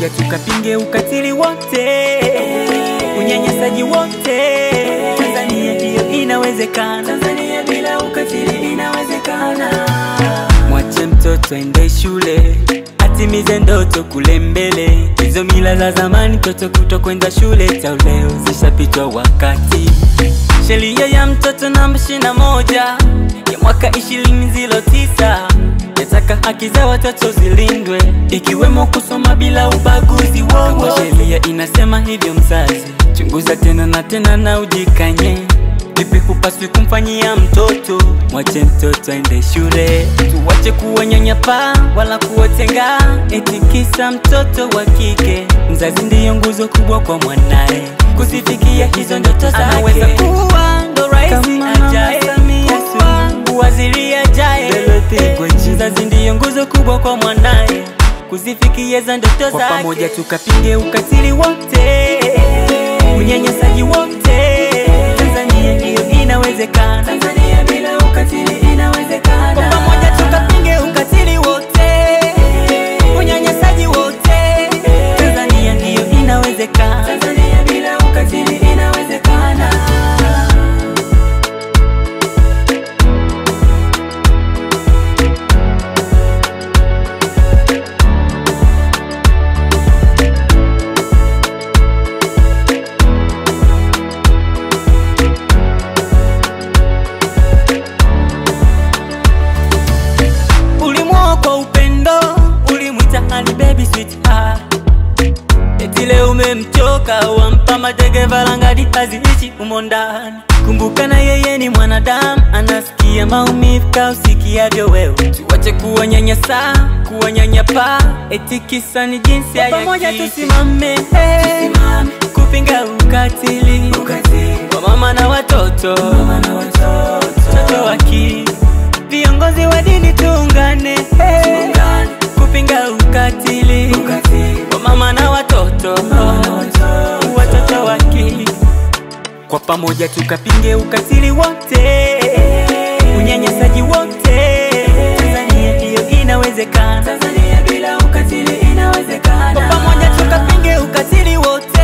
pamoja tukapinge ukatili wote, unyanyasaji wote. Tanzania hiyo inawezekana, Tanzania bila ukatili inawezekana. Mwache mtoto ende shule atimize ndoto kule mbele. Hizo mila za zamani, mtoto kutokwenda shule tauleo zishapitwa wakati. Sheria ya mtoto namba ishirini na moja ya mwaka ishirini zilo tisa yataka haki za watoto zilindwe, ikiwemo kusoma bila ubaguzi wowote. Kama sheria inasema hivyo, mzazi chunguza tena na tena na ujikanye Vipi hupaswi kumfanyia mtoto? Mwache mtoto aende shule, tuwache kuwanyanyapaa wala kuwatenga, eti kisa mtoto wa kike. Mzazi ndiyo nguzo kubwa kwa mwanae, kuzifikia hizo ndoto zake. Anaweza kuwa ndo rais ajaye, kuwa waziri ajaye. Mzazi ndiyo nguzo kubwa kwa mwanae, kuzifikia hizo ndoto zake. Kwa pamoja tukapinge ukatili wote, unyanyasaji wote. Tanzania hiyo inawezekana, Tanzania bila ukatili inawezekana. Kwa pamoja tukapinge ukatili wote, unyanyasaji wote. Tanzania hiyo inawezekana, Tanzania bila ukatili inawezekana. Ulimwoa kwa upendo, ulimwita honey baby sweetheart. Eti leo umemchoka, wampa mateke valangadi haziishi humo ndani. Kumbuka na yeye ni mwanadamu, anasikia maumivu kausikiavyo wewe. Tuwache kuwanyanyasa, kuwanyanyapaa, eti kisa ni jinsi ya pamoja. Tusimame, hey, kupinga ukatili, kwa mama na watoto, watoto waki viongozi wa dini tuungane, hey, kupinga ukatili, kwa mama na watoto, watoto waki kwa pamoja tukapinge ukatili wote, unyanyasaji wote. Tanzania hiyo inawezekana, Tanzania bila ukatili inawezekana. Kwa pamoja tukapinge ukatili wote